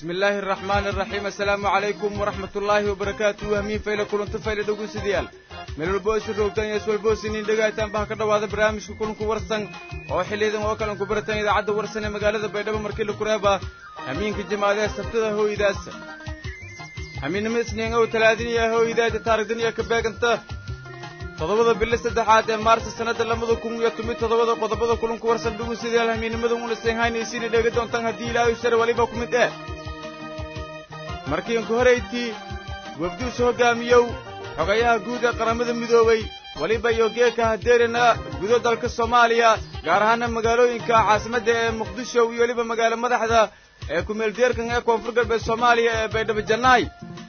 bismi illaahi araxmaani araxiim assalaamu calaykum waraxmat ullaahi wabarakaatuhu hamiin fayle kulanto fayle dhegeystayaal meel walbo isu roogtaan iyo iswalboosiniin dhegaataan baha ka dhowaada barnaamijka kulanku warsan oo xiliyadan oo kalan ku barataan idaacadda warsan ee magaalada baydhabo markii la kureeba hamiinka jimaadee sabtada hooydaas hamiinnimo isniin ow talaadiniya hooydaada taarigdaniya ka beeganta toddobada bili saddexaad ee maarsa sannadda labada kun iyo toban toddobada qodobada kulanku warsan dhegeystayaal hamiinnimada una seenhaynaysiina dheega doontaan haddii ilaahay shar waliba ku mid eh markiinku horaytii wafduusu hoggaamiyow xogayaha guud ee qaramada midoobay weliba iyo geeka hadeerina gudo dalka soomaaliya gaar ahaana magaalooyinka caasimadda ee muqdisho iyo weliba magaalo madaxda ee kumeeldeerkan ee koonfur galbeed soomaaliya ee baydhabo jannaay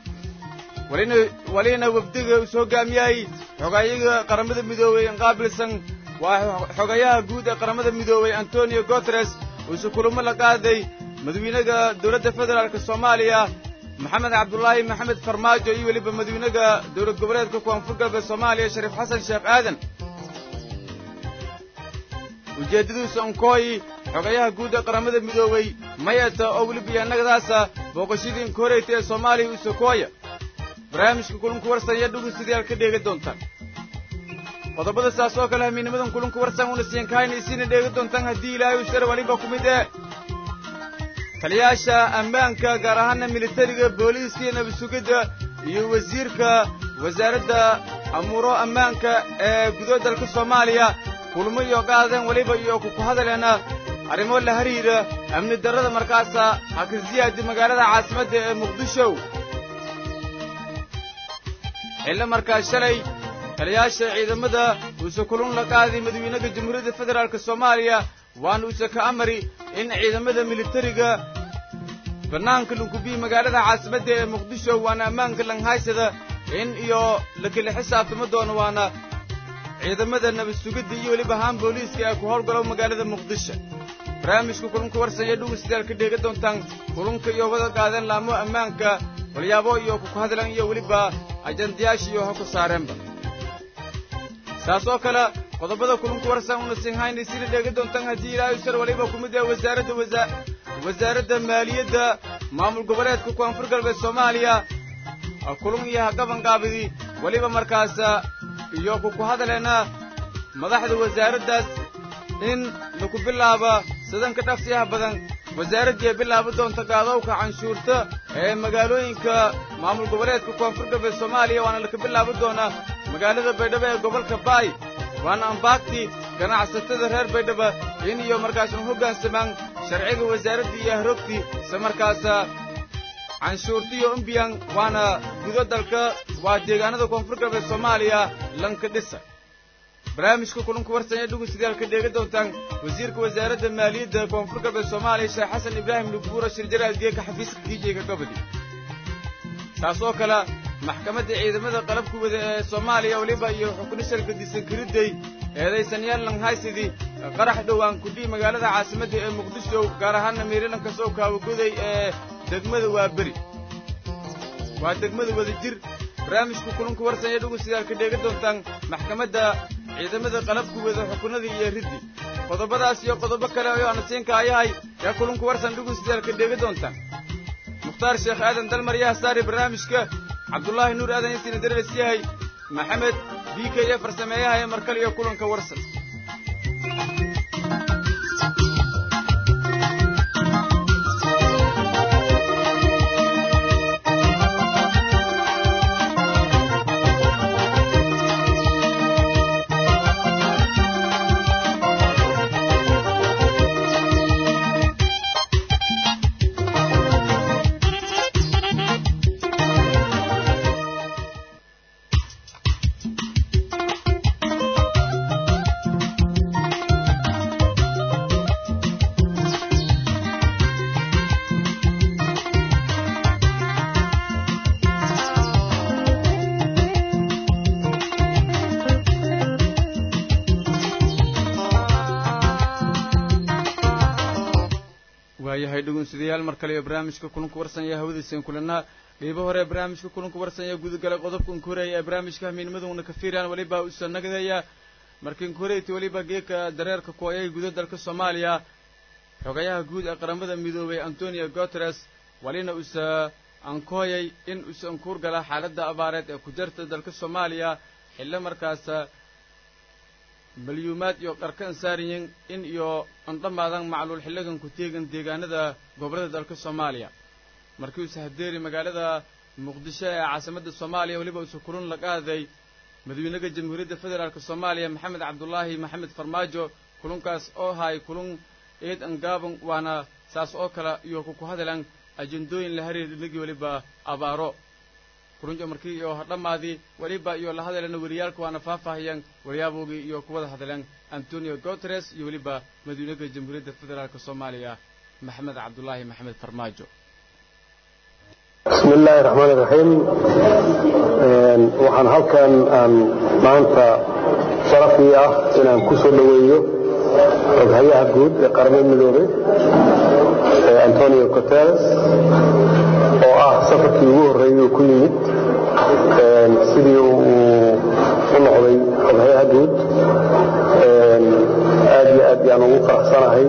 welina wafdiga isu hoggaamiyay xogayaga qaramada midoobey inqaabilsan waa xogayaha guud ee qaramada midoobey antonio guteres uuse kulamo la qaaday madawiinaga dowladda federaalka soomaaliya maxamed cabdulaahi maxamed farmaajo iyo weliba madawiinaga dowlad goboleedka koonfur galbeed soomaaliya shariif xasan sheekh aadan ujeeddadiisu onkooyi xogayaha guud ee qaramada midoobey mayata oo weliba yanagadaasa booqashadii inkooreyta ee soomaaliya usokooya barnaamijka kulunku warsan iyo dhugeystayaal ka dheega doontaan qodobada saas oo kale hamiinimadan kulunku warsan una siinkahaynaysiina dheega doontaan haddii ilaahay u shar waliba ku mid ee taliyaasha ammaanka gaar ahaana militariga booliiska iyo nabasugidda iyo wasiirka wasaaradda amuuro ammaanka ee gudood dalka soomaaliya kulmo iyo qaadeen weliba iyo kuku hadaleena arrimo la hariira amni darrada markaasa hakasiyaadi magaalada caasimadda ee muqdisho xillo markaas shalay taliyaasha ciidamada uuse kulun la qaaday madawiinaha jamhuuriyadda federaalka soomaaliya waana uuse ka amari in ciidamada militariga bannaanka lunkubiyi magaalada caasimadda ee muqdisho waana ammaanka langhaysada in iyo la kala xisaabtama doono waana ciidamada nabadsugidda iyo weliba haan booliiska ee ku howlgalo magaalada muqdisho barnaamijka kulunka warsan iyo dhugeystayaal ka dheega doontaan kulunka iyo wada qaadeen laamo ammaanka walyaabo iyo kuku hadlan iyo weliba ajandayaasha iyo ha ku saareenba saas oo kale qodobada kulunku warsan una sinhaynaysiina dheega doontaan haddii ilaahay shar waliba ku mid ah wasaaradda wasaaradda maaliyadda maamul goboleedka koonfur galbeed soomaaliya kulun iyo hagabangaabidi weliba markaas iyo kuku hadaleena madaxda wasaaraddaas in laku bilaaba sidanka dhaqsiyaha badan wasaaraddii bilaaba doonta gaadowka canshuurta ee magaalooyinka maamul goboleedka koonfur galbeed soomaaliya waana laka bilaabi doonaa magaalada baydhabo ee gobolka baay waana ambaagti ganacsatada reer baydhaba in iyo markaasna hoggaansamaan sharciga wasaaraddii iyo ahrogtii se markaasa canshuurtiyo umbiyan waana gudo dalka waa deegaanada koonfur galbeed soomaaliya lanka dhisa barnaamijka kulunku warsan ee dhugeystayaal ka dheega doontaan wasiirka wasaaradda maaliyadda koonfur galbeed soomaaliya sheekh xasan ibraahim luguura shirjaraal geeka xafiiska kiijeyga gobodi taas oo kale maxkamadda ciidamada qalabka wada ee soomaaliya weliba iyo xuknishalka disankiridday eedaysanyaal langhaysidii qarax dhowaan kudhii magaalada caasimadda ee muqdisho gaar ahaana meerilanka soo kaawagoday ee degmada waa beri waa degmada wada jir barnaamijka kulunka warsan ee dhugeystayaal ka dheega doontaan maxkamadda ciidamada qalabku wada xukunadii iyo riddi qodobadaas iyo qodobo kale oo aana siinka ayahay yaa kulunka warsan dhugeystayaal ka dheega doontaan mukhtaar sheekh aadan dalmar yaha saari barnaamijka cabdulaahi nuur aadan intiina darees yahay maxamed b k e farsameeyaha ee markale iyo kulanka warsan waayahay dhegeystayaal mar kale iyo barnaamijka kulanka warsanaya hawadiisan kulanaa qeybo hore barnaamijka kulanka warsanaya gudagalay qodobka unkuhoreeya ee barnaamijka hamiinimaduna ka fiiraan weliba usa nagadaya marka inkuhoreyti weliba geeka dareerka ku ayay guda dalka soomaaliya xogayaha guud ee qaramada midoobay antonio guteres walina usa ankooyay in usa ankuur gala xaaladda abaareed ee ku jirta dalka soomaaliya xillo markaasa malyuumaad iyo qarka ansaariyin in iyo andhammaadan macluul xilligan ku teegan deegaanada gobollada dalka soomaaliya markii usa hadeeri magaalada muqdisho ee caasimadda soomaaliya weliba usa kulun la qaaday madaxweynaha jamhuuriyadda federaalk soomaaliya maxamed cabdulaahi maxamed farmaajo kulunkaas oo ahay kulun eed angaaban waana saas oo kale iyo kuku hadalan ajendooyin la hariir dhinagii weliba abaaro kulunjo markii iyo dhammaadii weliba iyo la hadalana weliyaalka waana faahfaahiyeen waryaabowgii iyo kuwada hadleen antonio guteres iyo weliba madaxweynaha jamhuuriyadda federaalk soomaaliya maxamed cabdulaahi maxamed farmaajo bismi illaahi raxmaan iraxiim waxaan halkan aan maanta sharafii ah inaan ku soo dhoweeyo xoghayaha guud ee qaramada midoobay antonio guteres oo ah safarkii ugu horreeyey uu ku yimid sidii uu u noqday xoghayaha guud aad iyo aad yaan ugu faraxsanahay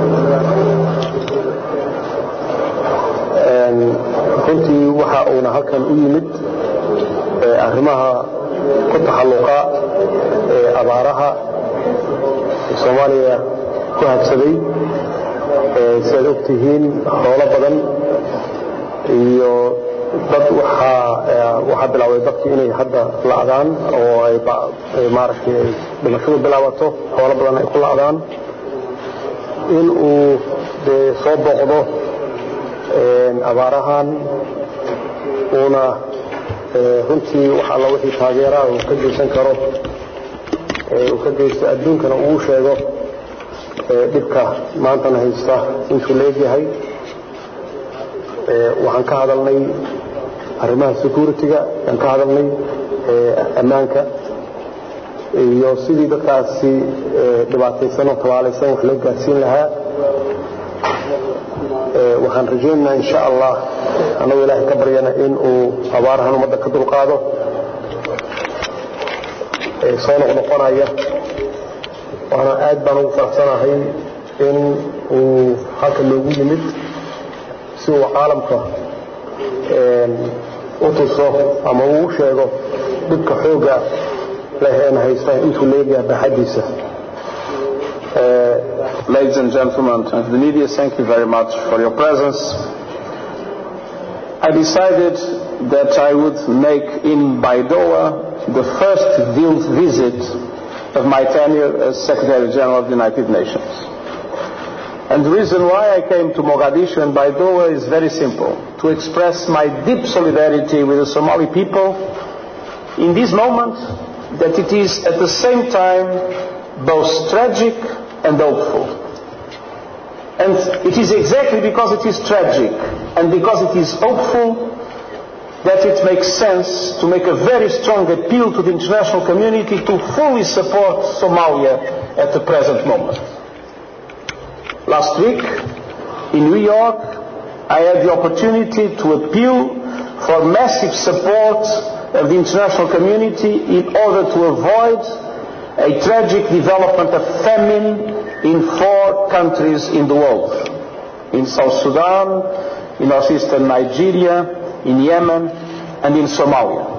runtii waxa uuna halkan u yimid arrimaha ku taxalluqa ee abaaraha soomaaliya ku habsaday si aad og tihiin hoolo badan iyo dad waxaa bilaabay dadkii inay hadda la'daan oo ay maaragtay dhimashadu bilaabato hoolo badan ay ku la'daan in uu dee soo booqdo abaarahan uuna runtii wax alla wixii taageeraha uu ka geysan karo uu ka geysto adduunkana uu sheego dhibka maantana haysta intuu la egyahay waxaan ka hadalnay arrimaha security-ga aan ka hadalnay ammaanka iyo sidii dadkaasi dhibaataysan oo tabaalaysan wax loo gaarsiin lahaa waxaan rajaynaynaa insha allah annagoo ilaahay ka baryana in uu abaarahan ummadda ka dulqaado soo noqnoqonaya waana aad baan ugu faraxsanahay in uu halka loogu yimid si uu caalamka u tuso ama uu u sheego dhibka xoogga leh een haysta intuu leegyaha baaxaddiisa Ladies and gentlemen of the media, thank you very much for your presence. I decided that I would make in Baidoa the first field visit of my tenure as Secretary General of the United Nations. And the reason why I came to Mogadishu and Baidoa is very simple to express my deep solidarity with the Somali people in this moment that it is at the same time both tragic and hopeful. And it is exactly because it is tragic and because it is hopeful that it makes sense to make a very strong appeal to the international community to fully support Somalia at the present moment. Last week in New York, I had the opportunity to appeal for massive support of the international community in order to avoid a tragic development of famine in four countries in the world in South Sudan, in northeastern Nigeria, in Yemen, and in Somalia.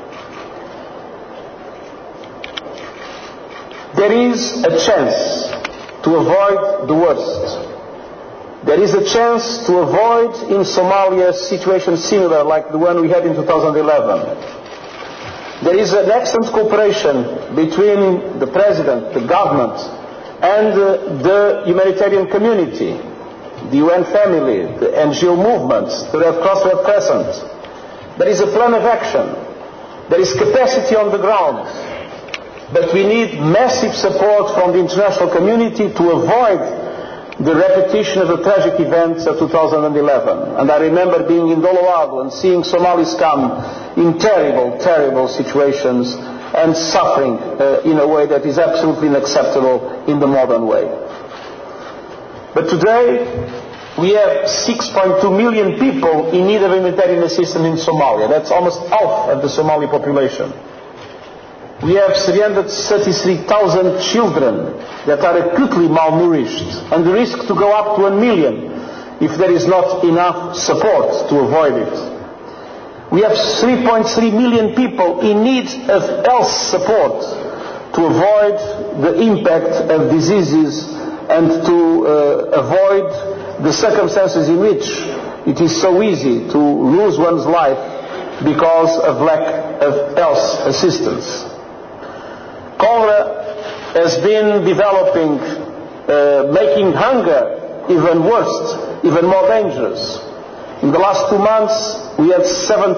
There is a chance to avoid the worst. There is a chance to avoid in Somalia a situation similar like the one we had in 2011. There is an excellent cooperation between the President, the government, and uh, the humanitarian community, the UN family, the NGO movements, the Red Cross Red Crescent. There is a plan of action. There is capacity on the ground. But we need massive support from the international community to avoid the repetition of the tragic events of 2011. And I remember being in Doloago and seeing Somalis come in terrible, terrible situations and suffering uh, in a way that is absolutely unacceptable in the modern way. But today, we have 6.2 million people in need of humanitarian assistance in Somalia. That's almost half of the Somali population. We have 333,000 children that are acutely malnourished and the risk to go up to a million if there is not enough support to avoid it. We have 3.3 million people in need of health support to avoid the impact of diseases and to uh, avoid the circumstances in which it is so easy to lose one's life because of lack of health assistance. Cholera has been developing, uh, making hunger even worse, even more dangerous. In the last two months, we had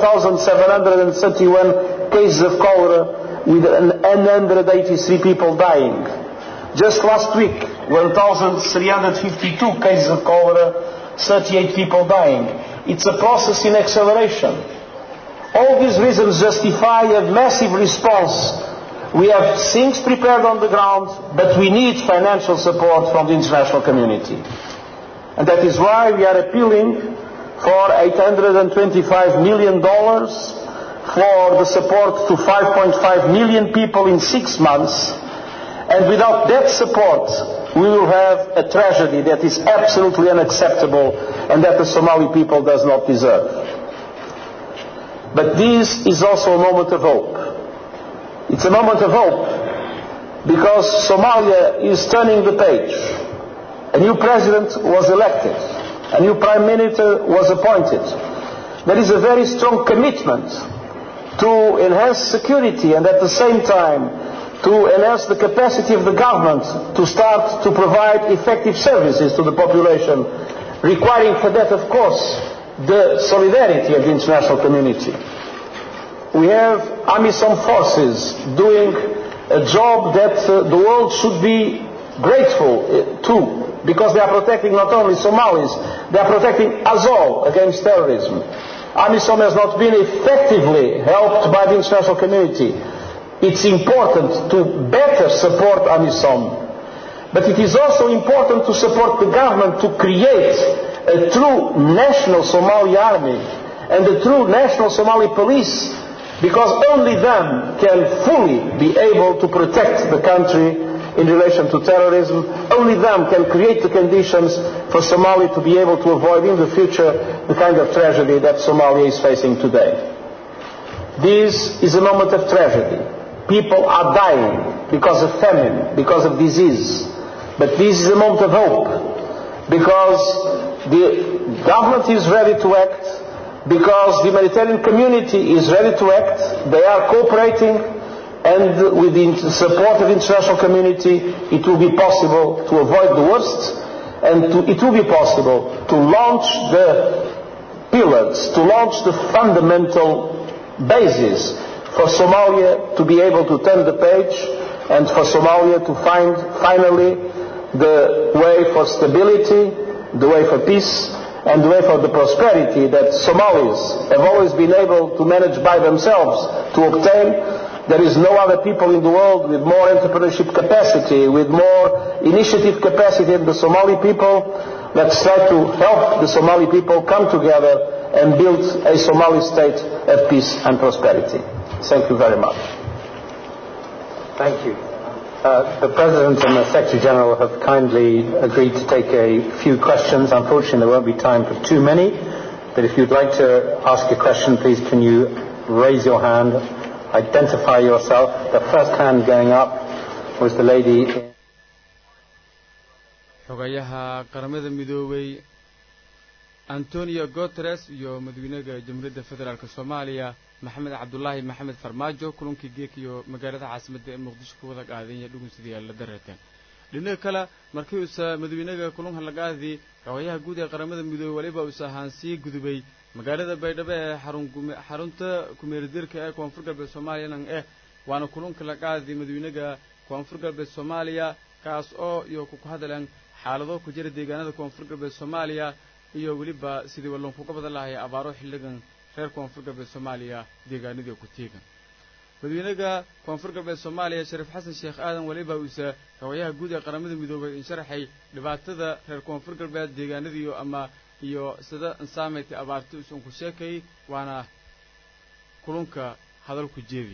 7,731 cases of cholera with 183 people dying. Just last week, 1,352 cases of cholera, 38 people dying. It's a process in acceleration. All these reasons justify a massive response. We have things prepared on the ground, but we need financial support from the international community. And that is why we are appealing for $825 million for the support to 5.5 million people in six months. And without that support, we will have a tragedy that is absolutely unacceptable and that the Somali people does not deserve. But this is also a moment of hope. It's a moment of hope because Somalia is turning the page. A new president was elected. A new prime minister was appointed. There is a very strong commitment to enhance security and at the same time to enhance the capacity of the government to start to provide effective services to the population, requiring for that, of course, the solidarity of the international community. We have AMISOM forces doing a job that uh, the world should be grateful uh, to because they are protecting not only Somalis, they are protecting us all against terrorism. AMISOM has not been effectively helped by the international community. It's important to better support AMISOM. But it is also important to support the government to create a true national Somali army and a true national Somali police because only them can fully be able to protect the country in relation to terrorism. Only them can create the conditions for Somalia to be able to avoid in the future the kind of tragedy that Somalia is facing today. This is a moment of tragedy. People are dying because of famine, because of disease. But this is a moment of hope because the government is ready to act, because the humanitarian community is ready to act. They are cooperating and with the support of the international community it will be possible to avoid the worst and to, it will be possible to launch the pillars, to launch the fundamental basis for Somalia to be able to turn the page and for Somalia to find finally the way for stability, the way for peace, and the way for the prosperity that Somalis have always been able to manage by themselves to obtain. There is no other people in the world with more entrepreneurship capacity, with more initiative capacity than the Somali people. Let's try to help the Somali people come together and build a Somali state of peace and prosperity. Thank you very much. Thank you. Uh, the President and the Secretary General have kindly agreed to take a few questions. Unfortunately, there won't be time for too many. But if you'd like to ask a question, please can you raise your hand, identify yourself. The first hand going up was the lady. xogayaha qaramada midoobay antonio guteres iyo madaxweynaha jamhuuriyadda federaalk soomaaliya maxamed cabdulaahi maxamed farmaajo kulankii geek iyo magaalada caasimadda ee muqdisho ku wada qaadanya dhugunsidii la dareeteen dhinaca kale markii uusa madaxweynaha kulanka lagaadii xogayaha guud ee qaramada midoobey weliba uusa ahaan sii gudubay magaalada baydhabo ee xarunta kumeeridirka ee koonfur galbeed soomaaliyanan eh waana kulanka lagaadii madaxweynaha koonfur galbeed soomaaliya kaas oo iyo ku hadleen xaalado ku jira deegaanada koonfur galbeed soomaaliya iyo weliba sidii wallankuga badan lahay abaaro xilligan reer koonfur galbeed soomaaliya deegaanadii ku tiigan madaxweynaha koonfur galbeed soomaaliya shariif xasan sheekh aadan weliba uuse xogayaha guud ee qaramada midoobay insharaxay dhibaatada reer koonfur galbeed deegaanadiiyo ama iyo sida insaamaytay abaarti usan ku sheekay waana kulunka hadalku jeedi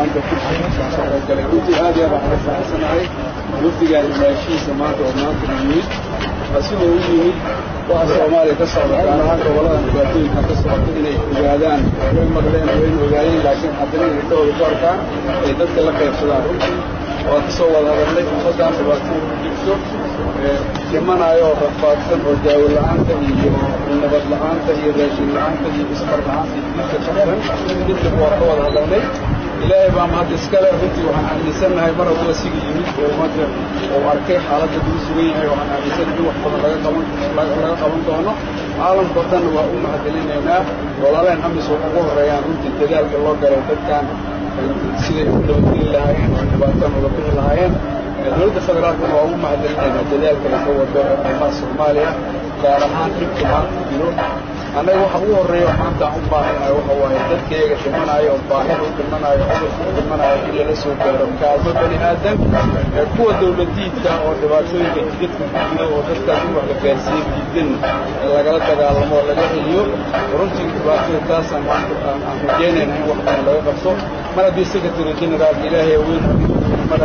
baarlamaanka kusoo qaybgalay runtii aad iyo aad waxaan faraxsanahay wafdigaan imaashihiisa maanta oo maanta yimid sida u yimid waxa soomaaliya ka socda gaar ahaan goboladan dhibaatooyinka ka socota inay ogaadaan way maqleen wayna ogaayeen laakiin haddana inay ka wada gaarkaan ay dadka la qaybsadaan runtii waa ka soo wada hadalnay ummaddan dhibaatada ku jirto dhimanayo oo rafaadsan oo daawo la-aanta iyo nabad la-aanta iyo raashin la-aanta iyo ismar la-aanta iyo diinka qabsan midnaba waa ka wada hadalnay ilaahay baa mahad iskale runtii waxaan aaminsannahay mar hadduu asiga yimid oo ummadda uu arkay xaaladda lagu sugan yahay waxaan aaminsannahay in wax badan laga qaban laga qaban doono caalamkao dhanna waa u mahadcelinaynaa walaaleen amis oo ugu horeeyaan runtii dadaalka loo galay dadkan siday u nabadgeli lahaayeen oo dhibaataan uga bixi lahaayeen dowladda federaalkana waa ugu mahadcelinaynaa dadaalka laga wado arrimaha soomaaliya gaar ahaan dhibka maanta jiro annaga waxa ugu horreeya maanta aan u baahanahay waxa waaye dadkayga dhimanayo oo baahida u dhimanayo cudurka u dhimanayo in lala soo gaaro kaalmo bani aadan kuwa dowladiidka oo dhibaatooyinka jidadka ku jiro oo dadkaas in wax la gaarsiiye diidan lagala dagaalamo oo laga heliyo runtii dhibaatada taasaan aan rajeynayna in wax badan laga qabso mar haddii secretary generaalka ilaahay weyn mar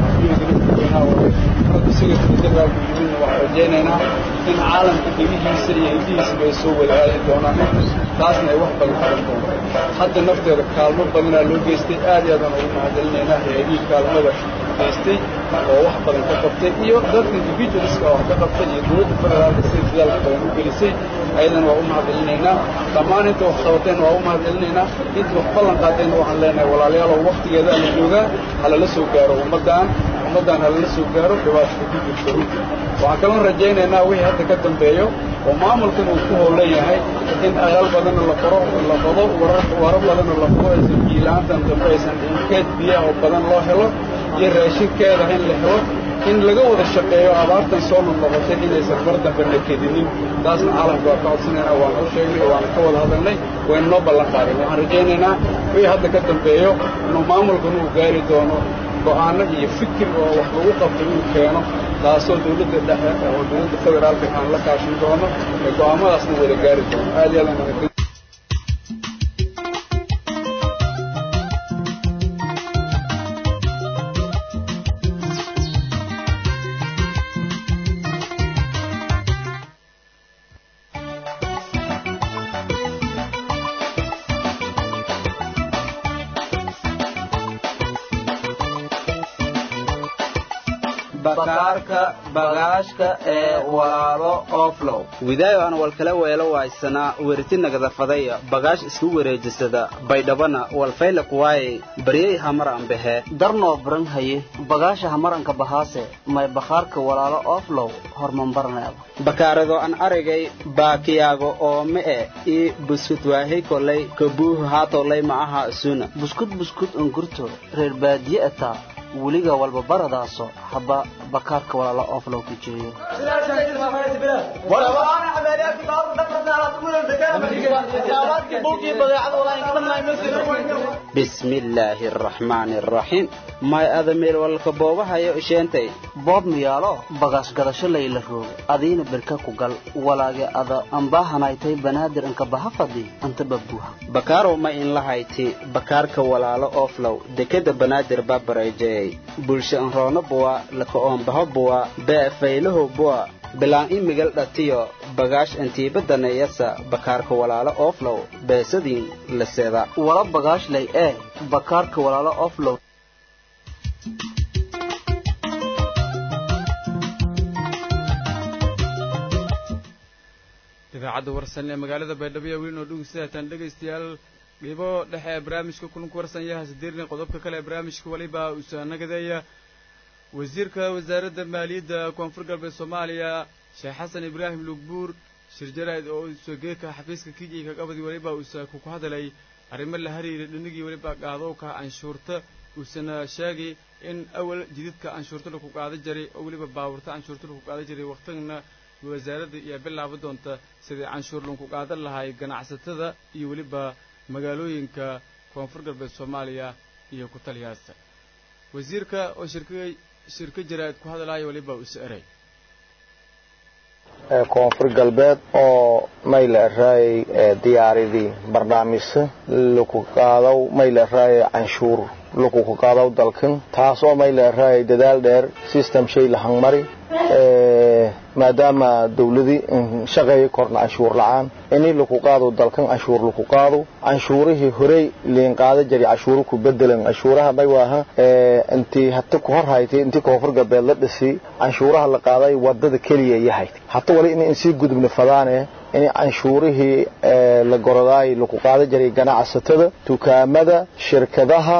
secretary generaalku yimidna waxaan rajaynaynaa in caalamka gebihiisa iyo hidihiisaba ay soo wada aadi doonaan taasna ay wax badan qaban doonto hadda nafteeda kaalmo badanaa loo geystay aad iyo aadaan ugu mahadcelinaynaa hay-adihii kaalmada geystay oo wax badan ka qabtay iyo dadka individualska wax ka qabtay iyo dowladda federaalka sida dadaalka badan u gelisay ayadana waa u mahadcelinaynaa dhammaan inta wax qabateen waa u mahadcelinaynaa inta wax ballan qaadeenna waxaan leenahay walaalayaalow waktigeeda la joogaa halala soo gaaro ummaddan ummaddan halala soo gaaro dhibaatada ku jirta runtii waxaan kaloo rajaynaynaa wixii hadda ka dambeeyo oo maamulkan uu ku howlan yahay in aqal badanna la qoro la qodo waro badanna la qodo aysan biilaantan dambe aysan keed biyaha oo badan loo helo iyo raashinkeeda in la helo in laga wada shaqeeyo abaartan soo noqnoqotay inaysan mar dambe la kedinin taasna caalamka waa ka codsanaynaa waan u sheegnay waana ka wada hadalnay wayna noo ballan qaadeen waxaan rajaynaynaa wixii hadda ka dambeeyo inuu maamulkan uu gaari doono go'aano iyo fikir oo wax lagu qabto inuu keeno taasoo dowladda dhexe oo dowladda federaalka aan la kaashin doono ee go'aamadaasna wada gaari doono aad iyo aad aan bakaarka bagaashka ee walaalo oflow widaayo aan walkala weelo waaysanaa weriti nagadafadaya bagaash isku wareejisada baydhabana walfayla kuwaaye baryey hamar ambehe darnoo baran haye bagaasha hamaranka bahaase may bakhaarka walaalo oflow hormambarneeda bakaarado an aragay baakiyaago oo me'e ii buskud waahey kolay kabuuhu haatolay ma aha isuna buskud buskud ungurto reer baadiye ataa weliga walba baradaaso haba bakaarka walaalo oflow ku jeeyo bismi illaahi araxmaani araxiim may ada meel walka boobahayo isheentay boob miyaalo bagaash gadasho layla roogo adiina berka ku gal walaage ada ambaahanaytay banaadir inka baha fadhi anta babuuha bakaarow ma in lahayti bakaarka walaalo oflow dekeda banaadir babarayjeyey bulsho anroono buwa laka oombaho buwa bee faylaho buwa bilaan imigal dhatiyo bagaash intiibadaneeyasa bakaarka walaalo oflow beesadiin laseda wala bagaashlay ee bakaarka walaalo oflow idaacadda warsan ee magaalada baydhabo iyo weli noo dhegeystayataan dhegaystayaal dhibo dhexe ee barnaamijka kulanku warsan yaha sideerni qodobka kale ee barnaamijka weliba usaanagadeeya wasiirka wasaaradda maaliyadda koonfur galbeed soomaaliya sheekh xasan ibraahim lugbuur shir jaraa'id oo usageeka xafiiska kijii kaqabadi weliba uusa ku hadalay arrimo la hariira dhinigii weliba qaadowka canshuurta uusana sheegay in awal jididka canshuurta laku qaada jiray oo weliba baaburta canshuurta laku qaada jiray waqtigana wasaaradda iyo bilaaba doonta sidai canshuur lagu qaadan lahay ganacsatada iyo weliba magaalooyinka koonfur galbeed soomaaliya iyo ku taliyaasta wasiirka oo shirka shirka jaraa'id ku hadalaya weliba use eray koonfur galbeed oo mayla raayay diyaaradii barnaamijsa laku qaadaw mayla raayay canshuur laku qaadaw dalkan taasoo mayla raayay dadaal dheer system shay la hangmari maadaama dawladii shaqeeya korna canshuur la-aan ini laku qaado dalkan canshuur laku qaado canshuurihii horey liin qaada jari canshuuro ku bedelan canshuuraha may waaha intii hata ku hor haytay intii koonfur galbeed la dhisi canshuuraha la qaaday wadada keliya yahay hata wali in insii gudubna fadaane in canshuurihii la gorodaay laku qaada jiray ganacsatada dukaamada shirkadaha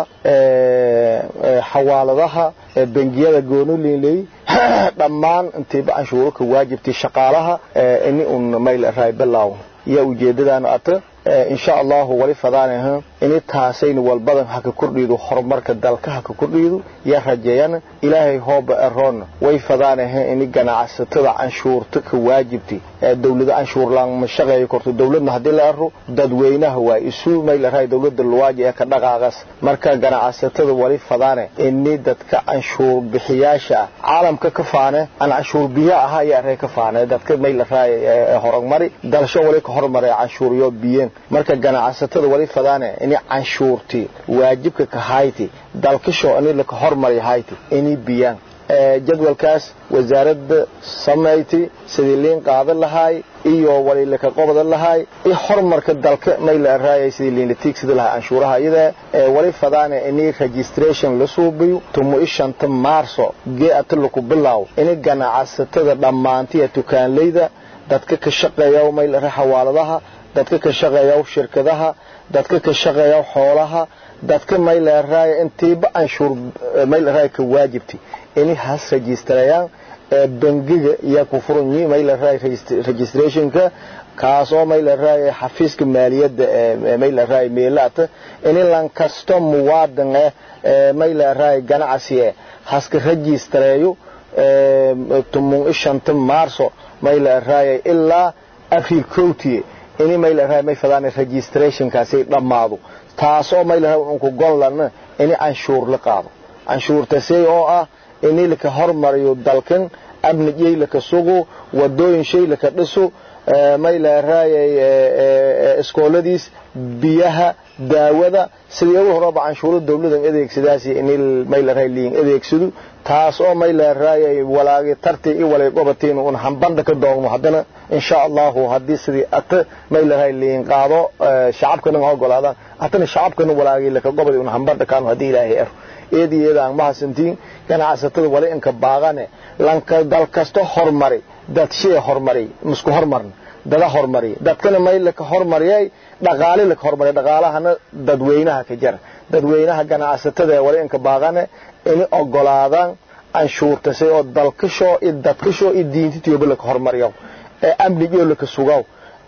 xawaaladaha bangiyada goonoliinley dhammaan intiiba canshuuro ka waajibtay shaqaalaha ini un mayl raay balaaw yaa ujeedadaana ata insha allahu wali fadaanaha ini taasayna walbadan haka kordhiidu horumarka dalka haka kordhiidu yaa rajeeyana ilaahay hooba eroonna way fadaanaha ini ganacsatada canshuurta ka waajibtay dawlada canshuur laan ma shaqeeyo korto dawladna haddii la ero dadweynaha waa isu mayla raay dawladda luwaaji ee ka dhaqaaqas marka ganacsatada wali fadaane ini dadka canshuur bixiyaasha ah caalamka ka faane aan canshuur biyo ahaa yaa ree ka faane dadka mayla raay horumari dalsho wali ka hormaray canshuuryo biyeen marka ganacsatada wali fadaane ini canshuurtii waajibka ka hayti dalkasho ini laka hormari hayti ini biyaan jadwalkaas wasaaradda samayti sidii liin qaadan lahaay iyo wali laka qobadan lahaay iyo horumarka dalka mayla raayay sidii liin la tiigsada lahaa canshuuraha iyada wali fadaane ini registration la suubiyo tumo ishanta maarso geeata laku bilaaw ini ganacsatada dhammaantiya tukaanleyda dadka ka shaqeeya mayla ra xawaaladaha dadka ka shaqeeya shirkadaha dadka ka shaqeeya xoolaha dadka mayla raaya intiiba canshuur mayla raaya ka waajibtay ini has registrayaan bangiga yaa ku furan yihiin mayla raaya registrationka kaasoo mayla raaya xafiiska maaliyadda mayla raaya meelaata ini lan kasto muwaadin eh mayla raaya ganacsi eh haska registrayo tumun ishanta maarso mayla raaya ilaa abril kowtiye ini mayla raaya may fadaan registrationkaasi dhammaado taasoo mayla raaya unku gollan ini canshuur la qaado canshuurtasay oo ah ini laka hormariyo dalkan amnijay laka sugo wadooyin shay laka dhiso mayla raayay iskooladiis biyaha daawada sidii ugu horaba canshuuro dawladan adeegsadaas in mayla raay liin adeegsado taas oo mayla raayay walaagi tarti i walay gobatiin un hambanda ka doogno haddana insha allahu haddii sidii ata mayla raay liin qaado shacabkana ma ogolaadaan hatana shacabkana walaagi laka gobadi un hambanda kaano haddii ilaahay ero eedi eedaan mahasantiin ganacsatada wali inka baaqane lanka dal kasta hormari dad shee hormari musku hormarna dada hormari dadkana may laka hormariyay dhaqaale laka hormariy dhaqaalahana dadweynaha ka jara dadweynaha ganacsatada wali inka baaqane inay ogolaadaan canshuurtasay oo dalkasho iyo dadkasho iyo diintitooba laka hormariyo ee amnigoo laka sugaw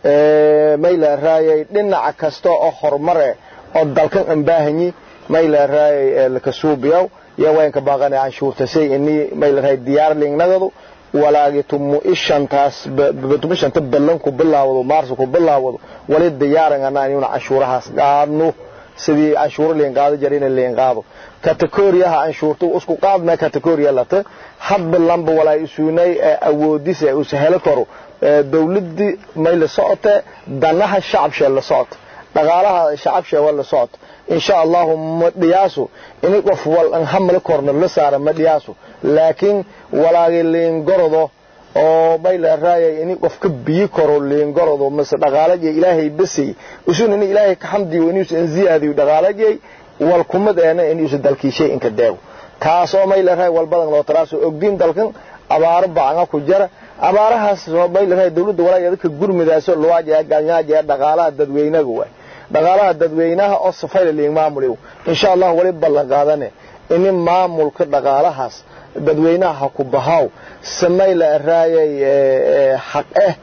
mayla raayay dhinaca kasta oo horumare oo dalkan ambaahanyi mayla raayay laka suubiyaw yaa wayanka baaqane canshuurtasay ini mayla raayay diyaar liingnagadu walaagi tumu ishantaas tumu ishanta ballan ku bilaawado maarso ku bilaawado wali diyaaran anaa inuna canshuurahaas qaadno sidii canshuuro liin qaado jara ina liin qaado kategoriyaha canshuurta isku qaadma kategoriya lata hadba lamba walaa isuunay awoodisa usa helo karo dawladii may la socote danaha shacabshee la socota dhaqaalaha shacabshee waa la socota insha allahu ma dhiyaaso ini qof wal an hamle korna la saara ma dhiyaaso laakiin walaagi liingorodo oo mayla raayay ini qofka biyi karo liingorodo mase dhaqaalajay ilaahay basay usun ini ilaahay ka xamdiyo inuusan ziyaadiyo dhaqaalajay wal kumad eena inuusan dalkiishay inka deego taasoo mayla raay walbadan loo taraaso ogdiin dalkan abaaro bacanga ku jara abaarahaas mayla raay dawladda walaageeda ka gurmidaaso luwaajaya galnyaajaya dhaqaalaha dadweynaga waay dhaqaalaha dadweynaha oo safayla liing maamuliyo insha allah wali ballan qaadane ini maamulka dhaqaalahaas dadweynaha ha ku bahaw samayla raayay xaq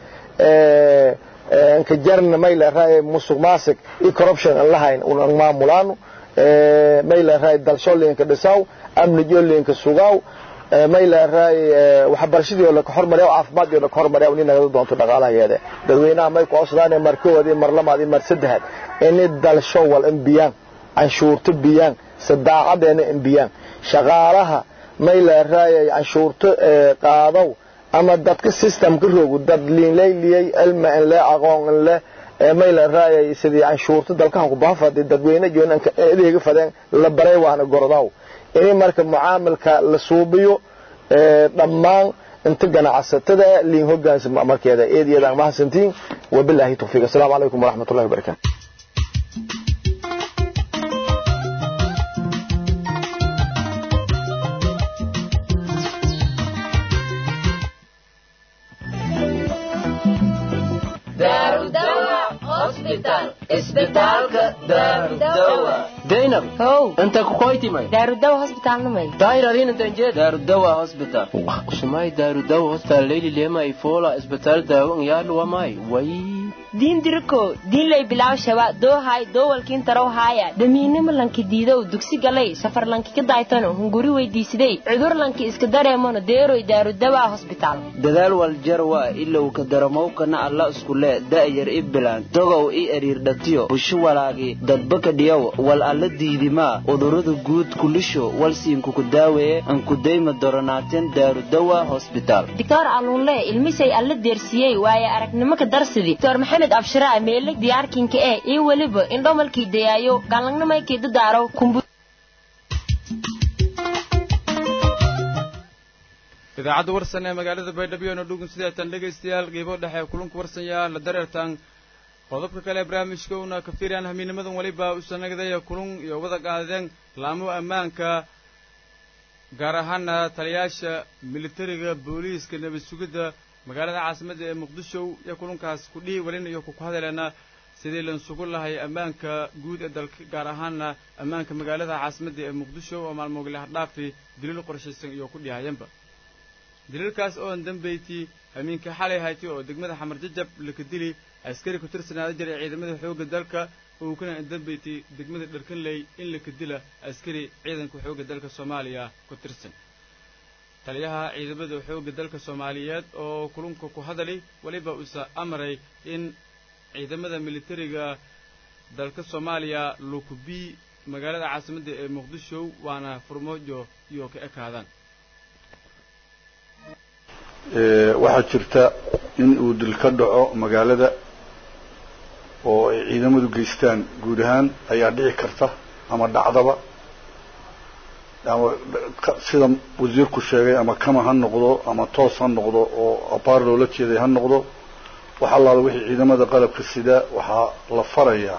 eh inka jarna mayla raayay musuq maasiq iyo corruption aan lahayn unan maamulaano mayla raayay dalshoolinka dhisaw amnijoolinka sugaw mayla raayay waxbarashadii oo la hormariyo caafimaadii oo la hormariyo in naga doonto dhaqaalaheeda dadweynaha may ku codsadaan markoodii mar lamaad iyo mar saddexaad in dalsho wal inbiyaan canshuurta biyaan sadaacadeena inbiyaan shaqaalaha mayla raayay canshuurta qaadow ama dadka systemka rogu dad liinlayliyey cilmi in le aqoon in le mayla raayay sidii canshuurta dalkahan ku baafadi dadweyne joonanka adeega fadeen la baray waana gordaw in marka mucaamilka la suubiyo dhammaan inta ganacsatada liin hogaansama markeeda eediyadaan mahadsantiin wabilaahi tawfiiq assalaamu calaykum waraxmatullahi wabarakaatu daynab how inta kukoytimay daarudawa hosbitaalnamay daayradin intanjee daarudawa hospital usumay daarudawa hospital leyli lema ifola isbitaal daawo ngyaadhu wamay way diin diriko diinlay bilaaw shaba doohay doowalkiin tarow haaya damiinimo lanki diidow dugsi galay safar lanki ka daaytano hunguri weydiisiday cudur lanki iska dareemano deeroy daarudawa hosbitaal dadaal waljarwa ilow ka daramowkana alla iskule da'yar i bilaan dogow i eriirdhatiyo busho walaagi dadbaka dhiyow wal alla diidimaa udurada guud kulisho walsiinkuku daaweeye ankudayma doronaateen daarudawa hosbitaal dictor alluunle ilmisay alla deersiyey waaye aragnimo ka darsidi dr maxamed abshiraa meeleg diyaarkinka ee iyo weliba indhomalkii dayaayo gaallangnamaykii dadaaro kumbu idaacadda warsan ee magaalada baydhabo ino dhugun sideetan dhegaystayaal qiibo dhexe kulanku warsanyaa la dareertaan qodobka kale ee barnaamijka una ka fiiriyaan hamiinimadan weliba usanagdaya kulun iyo wada qaadeen laamo ammaanka gaar ahaana taliyaasha militariga booliiska nabad sugidda magaalada caasimadda ee muqdisho iyo kulunkaas kudhihi welina iyo kuku hadaleena sidii lan sugu lahay ammaanka guud ee dalka gaar ahaana ammaanka magaalada caasimadda ee muqdisho oo maalmoogile hardhaafi daliil qorshaysan iyo ku dhihayanba daliilkaas oo an dambayti hamiinka xalay hayti oo degmada xamar jajab laka dili askari ku tirsanaada jiray ciidamada xoogga dalka uu kana an dambayti degmada dharkanley in laka dila askari ciidanka xoogga dalka soomaaliya ku tirsan taliyaha ciidamada xoogga dalka soomaaliyeed oo kulunka ku hadali weliba usa amray in ciidamada militariga dalka soomaaliya lukubi magaalada caasimadda ee muqdisho waana furmoojo iyo ka ekaadaan waxaa jirta in uu dil ka dhaco magaalada oo ay ciidamadu geystaan guud ahaan ayaa dhici karta ama dhacdaba ama sida wasiirku sheegay ama kama ha noqdo ama toos ha noqdo oo abaar loola jeeday ha noqdo wax allaala wixii ciidamada qalabka sida waxaa la farayaa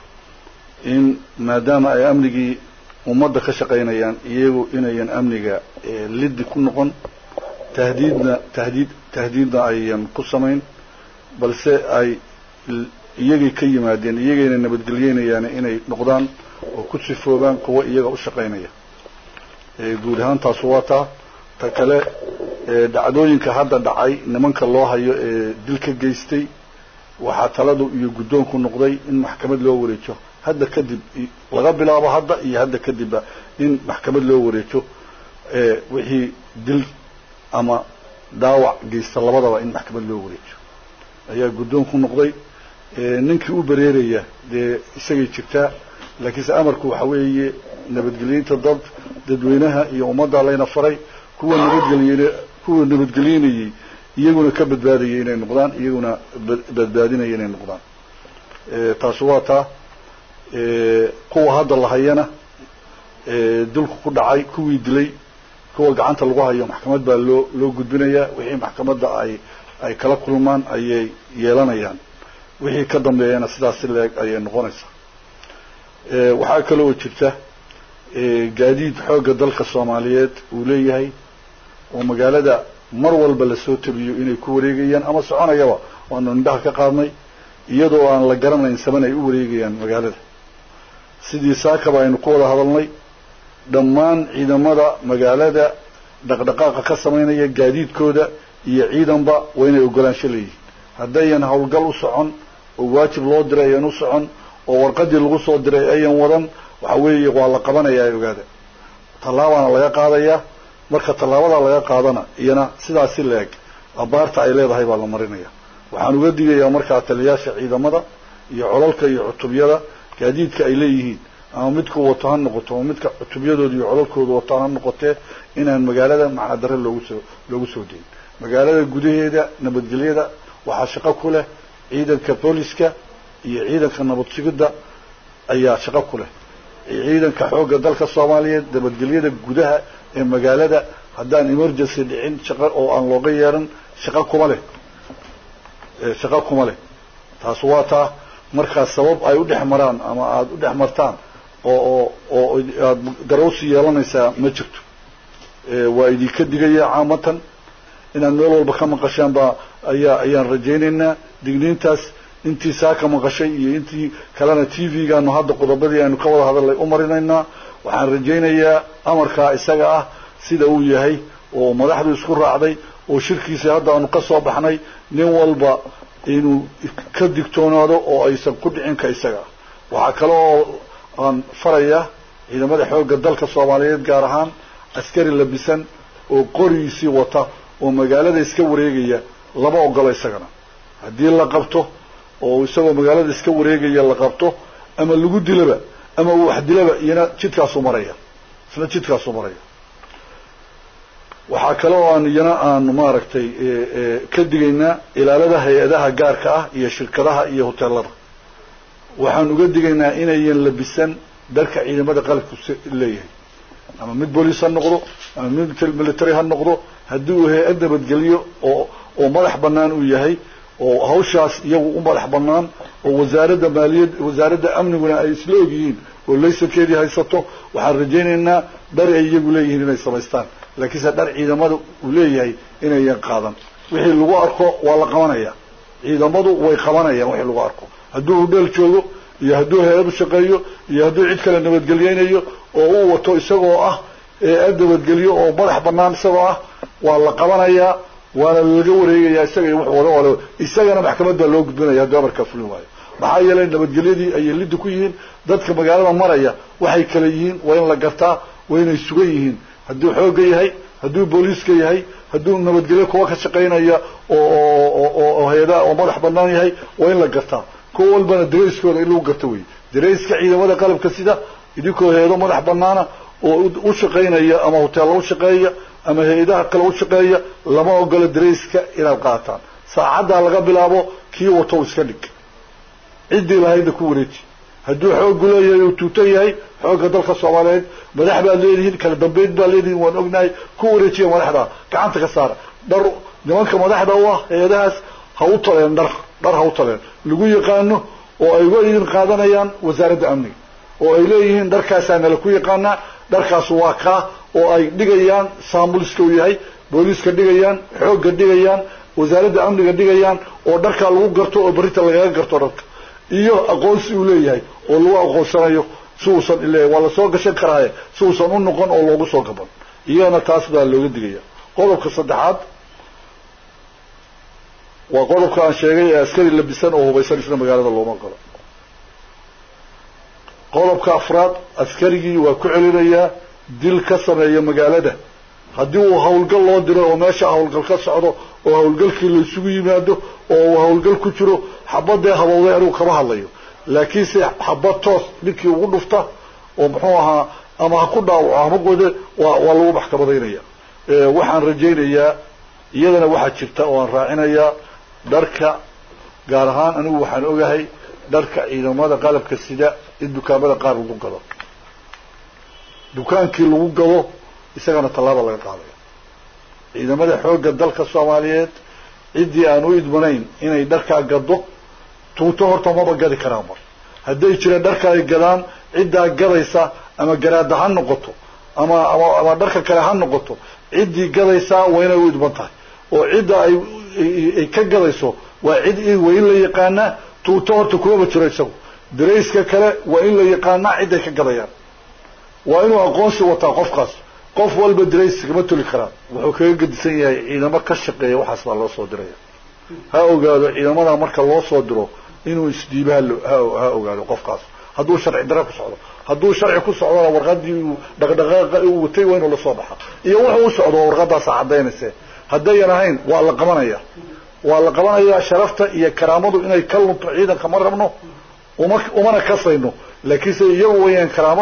in maadaama ay amnigii ummadda ka shaqaynayaan iyagu inayan amniga liddi ku noqon tahdiidna tahdiid tahdiidna ayan ku samayn balse ay iyagay ka yimaadeen iyagayna nabadgelyeynayaan inay noqdaan oo ku sifoobaan kuwa iyaga u shaqaynaya guud ahaan taasu waa taa ta kale dhacdooyinka hadda dhacay nimanka loo hayo ee dil ka geystay waxaa taladu iyo guddoonku noqday in maxkamad loo wareejo hadda kadib laga bilaabo hadda iyo hadda kadibba in maxkamad loo wareejo wixii dil ama dhaawac geysta labadaba in maxkamad loo wareejo ayaa guddoonku noqday ninkii u bereeraya dee isagay jirtaa laakiinse amarku waxa weeye nabadgelyeynta dad dadweynaha iyo ummadda layna faray kuwa nabadgelyen kuwa nabadgelyeynayey iyaguna ka badbaadayay inay noqdaan iyaguna badbaadinaya inay noqdaan taasi waa taa kuwa hadda la hayana dilku ku dhacay kuwii dilay kuwa gacanta lagu hayo maxkamad baa loo loo gudbinayaa wixii maxkamadda ay ay kala kulmaan ayay yeelanayaan wixii ka dambeeyana sidaas si leeg ayay noqonaysaa waxaa kaloo jirta gaadiid xoogga dalka soomaaliyeed uu leeyahay oo magaalada mar walba lasoo tabiyo inay ku wareegayaan ama soconayaba waanu indhaha ka qaadnay iyadoo aan la garanayn saban ay u wareegayaan magaalada sidii saakaba aynu ku wada hadalnay dhammaan ciidamada magaalada dhaqdhaqaaqa ka samaynaya gaadiidkooda iyo ciidanba waa inay ogolaansho leeyihin haddayan howlgal u socon oo waajib loo diray ayan u socon oo warqadii lagu soo diray ayan wadan waxa weeye waa la qabanayaa ogaada tallaabaana laga qaadayaa marka tallaabadaa laga qaadana iyana sidaas si la-eg abaarta ay leedahay baa la marinaya waxaan uga digayaa markaa taliyaasha ciidamada iyo colalka iyo cutubyada gaadiidka ay leeyihiin ama midku wato ha noqoto ama midka cutubyadooda iyo colalkooda wataan ha noqotee inaan magaalada macnadare loogu soo loogu soo deyin magaalada gudaheeda nabadgelyada waxaa shaqo ku leh ciidanka booliska iyo ciidanka nabad sugidda ayaa shaqo ku leh ciidanka xoogga dalka soomaaliyeed nabadgelyada gudaha ee magaalada haddaan emergency dhicin shaqo oo aan looga yeeran shaqo kuma leh shaqo kuma leh taas waa taa markaas sabab ay u dhex maraan ama aada u dhex martaan oo oo oo aada garawsi yeelanaysaa ma jirto waa idinka digaya caamatan inaad meel walba ka maqashaan baa ayaa ayaan rajaynaynaa digniintaas intii saa ka maqashay iyo intii kalena t v-gaanu hadda qodobadii aynu ka wada hadalnay u marinaynaa waxaan rajaynayaa amarkaa isaga ah sida uu yahay oo madaxdu isku raacday oo shirkiisa hadda aanu ka soo baxnay nin walba inuu ka digtoonaado oo aysan ku dhicin ka isaga ah waxaa kale oo aan farayaa ciidamada xoogga dalka soomaaliyeed gaar ahaan askari labisan oo qorigiisii wata oo magaalada iska wareegaya lama ogolo isagana haddii la qabto oo isagoo magaalada iska wareegaya la qabto ama lagu dilaba ama uu wax dilaba iyana jidkaasuu maraya isna jidkaasuu maraya waxaa kale oo aan iyana aanu maaragtay ka digaynaa ilaalada hay-adaha gaarka ah iyo shirkadaha iyo hoteelada waxaan uga digaynaa inayan labisan dharka ciidamada qalabku leeyahay ama mid booliis ha noqdo ama mid military ha noqdo haddii uu hay-ad nabadgeliyo oo oo madax banaan uu yahay oo hawshaas iyagu u madax banaan oo wasaaradda maaliyad wasaaradda amniguna ay isla ogyihiin oo laysankeedii haysato waxaan rajaynaynaa dhar ay iyagu leeyihiin inay samaystaan laakiinse dhar ciidamada uu leeyahay inayan qaadan wixii lagu arko waa la qabanaya ciidamadu way qabanayaan wixii lagu arko hadduu hudheel joogo iyo hadduu hay-ad u shaqeeyo iyo hadduu cid kale nabadgeliyeynayo oo uu wato isagoo ah ad nabadgeliyo oo madax banaan isagoo ah waa la qabanayaa waana laga wareegayaa isaga iyo wuxuu wada wala isagana maxkamad baa loo gudbinaya hadduu amarkaa fulin waayo maxaa yeelay nabadgelyadii ayay lidda ku yihiin dadka magaalada maraya waxay kale yihiin waa in la gartaa waa inay sugan yihiin hadduu xoogga yahay hadduu booliiska yahay hadduu nabadgelyo kuwa ka shaqaynaya oo hay-adaha oo madax banaan yahay waa in la gartaa kuwa walbana darayskooda in lagu garto wey darayska ciidamada qalabka sida idinkoo hay-ado madax banaana oo u shaqaynaya ama hoteella u shaqeeya ama hay-adaha kale u shaqeeya lama ogolo darayska inaad qaataan saacaddaa laga bilaabo kii wato iska dhig ciddii lahaydna ku wareeji hadduu xooggu leeyahay uu tuuto yahay xoogga dalka soomaaliyeed madax baad leedihiin kala dambeyd baad leedihiin waan ognahay ku wareejiya madaxda gacanta ka saara dhar nimanka madaxda u ah hay-adahaas ha u taleen dhar dhar ha u taleen lagu yaqaano oo ay uga idin qaadanayaan wasaaradda amniga oo ay leeyihiin dharkaasaa nala ku yaqaanaa dharkaas waa kaa oo ay dhigayaan saamuliska uu yahay booliiska dhigayaan xoogga dhigayaan wasaaradda amniga dhigayaan oo dharkaa lagu garto oo berrinta lagaga garto dharka iyo aqoonsi uu leeyahay oo lagu aqoonsanayo si uusan ileeyahay waa lasoo gashan karaaye si uusan u noqon oo loogu soo gaban iyagana taas baa looga digaya qodobka saddexaad waa qodobka aan sheegay ee askari labisan oo hubaysan isna magaalada looma galo qodobka afraad askarigii waa ku celinayaa dil ka sameeya magaalada haddii uu hawlgal loo diro oo meesha hawlgal ka socdo oo hawlgalkii la isugu yimaado oo uu hawlgal ku jiro xabadee habowday anigu kama hadlayo laakiinse xabad toos ninkii ugu dhufta oo muxuu ahaa ama ha ku dhaawaco hama gode waa waa lagu maxkamadaynaya waxaan rajaynayaa iyadana waxaa jirta oo aan raacinayaa dharka gaar ahaan anigu waxaan ogahay dharka ciidamada qalabka sida in dukaamada qaar lagu gado dukaankii lagu gado isagana tallaaba laga qaadaya ciidamada xoogga dalka soomaaliyeed ciddii aan u idmanayn inay dharkaa gado tuuto horta maba gadi karaan mar hadday jiraan dharka ay gadaan ciddaa gadaysa ama garaada ha noqoto ama ama ama dharka kale ha noqoto ciddii gadaysaa waa inay u idman tahay oo cidda ay ay ka gadayso waa cid waa in la yaqaanaa tuuto horta kumaba jiro isagu darayska kale waa in la yaqaanaa ciday ka gadayaan waa inuu aqoonsi wataa qofkaas qof walba darays kama toli karaan wuxuu kaga gedisan yahay ciidamo ka shaqeeya waxaas baa loo soo diraya ha ogaado ciidamada marka loo soo diro inuu isdhiiba ha ogaado qofkaas hadduu sharci dare ku socdo hadduu sharci ku socdona warqadii uu dhaqdhaqaaqa uu watay waa inuu lasoo baxa iyo wuxuu u socdo warqadaasa caddaynayse haddayan ahayn waa la qabanaya waa la qabanayaa sharafta iyo karaamadu inay ka lunto ciidanka ma rabno uma umana kasayno laakiinse iyagu wayaan karaamada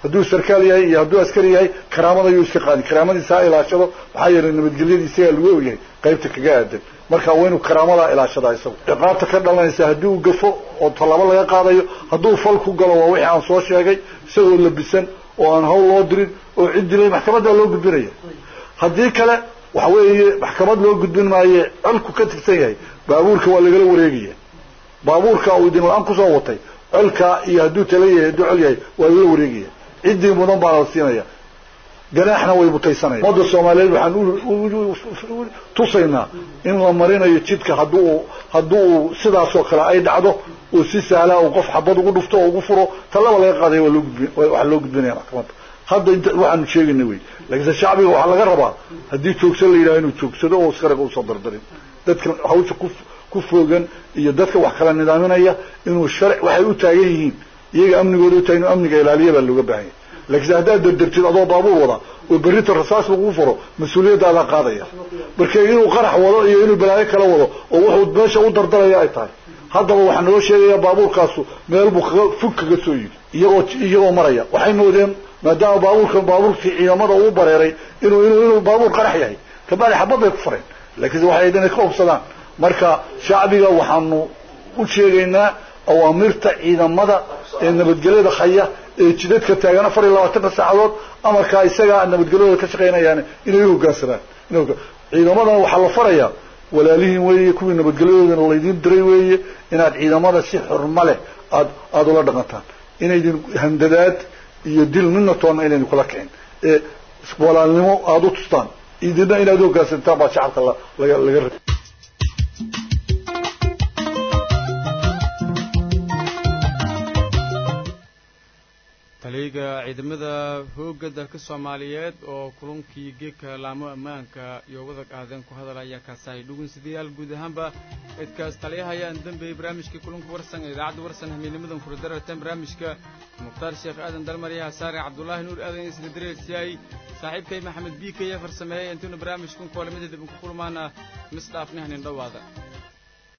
hadduu sarkaal yahay iyo hadduu askari yahay karaamada ayuu iska qaadi karaamadiisa ha ilaashado maxaa yeelay nabadgelyadiisa ayaa lagu ogyahay qaybta kaga aadan marka waa inuu karaamadaa ilaashadaa isagu ciqaabta ka dhalanaysa haddii uu gafo oo tallaabo laga qaadayo hadduu fal ku galo waa wixii aan soo sheegay isagoo labisan oo aan hawl loo dirin oo cid dilay maxkamaddaa loo gudbinaya haddii kale waxa weeye maxkamad loo gudbin maaye colku ka tirsan yahay baabuurka waa lagala wareegaya baabuurka uu idin la-aan kusoo watay colka iyo hadduu tala yahay hadduu col yahay waa lala wareegaya ciddii mudan baa la siinaya ganaaxna way mutaysanaya ummadda soomaaliyeed waxaan tusaynaa in la marinayo jidka hadduu hadduu sidaasoo kale ay dhacdo oo si sahlaa uu qof xabad ugu dhufto oo ugu furo talaba laga qaadaya waa loo gudbi waxaa loo gudbinaya maxkamadda hadda inta waxaanu sheegayna wey laakiinse shacbiga waxaa laga rabaa haddii joogsan la yidhaha inuu joogsado oo iskaraga usoo dardarin dadkan hawsha ku ku foogan iyo dadka wax kala nidaaminaya inuu sharc waxay u taagan yihiin iyaga amnigooda u taagan inuu amniga ilaaliya baa looga baahan yahay laakiinse haddaad dardartid adoo baabuur wada oo berrita rasaas lagu furo mas-uuliyadaadaa qaadaya marka inuu qarax wado iyo inuu balaayo kala wado oo wuxuu meesha u dardalaya ay tahay haddaba waxaa naloo sheegaya baabuurkaasu meel buu kaga fog kaga soo yidhi iyagoo iyagoo maraya waxay moodeen maadaama baabuurkan baabuurkii ciidamada uu bareeray inuu inuu inuu baabuur qarax yahay kabacdi xabad bay ku fareen laakiinse waxay inay ka hubsadaan marka shacbiga waxaanu u sheegaynaa awaamirta ciidamada ee nabadgelyada haya ee jidadka taagan afar iyo labaatanka saacadood amarkaa isagaa nabadgelyadooda ka shaqaynayaan inay u hoggaansanaan ciidamadana waxaa la farayaa walaalihiin weeye kuwii nabadgelyadoodana laydiin diray weeye inaad ciidamada si xurmo leh aad aada ula dhaqantaan inaydin handadaad iyo dil midna toonna inaydin kula kicin ee walaalnimo aada u tustaan idina inaad u hoggaansantaan baa shacabka laga laga ra taliyaga ciidamada hoogga dalka soomaaliyeed oo kulankii geedka laamo ammaanka iyo wada qaadeen ku hadalaya kaasahay dhugunsidayaal guud ahaanba cidkaas taliyaha ayaan dambeeyey barnaamijkii kulanka warsan ee idaacadda warsan hamiidnimadan furadarartan barnaamijka mukhtaar sheekh aadan dalmaryaha saare cabdulaahi nuur aadan isla dareersiyaay saaxiibkay maxamed biikaya farsameeyey intuuna barnaamijkan koolamada dib ku kulmaana misdhaafnihnin dhowaada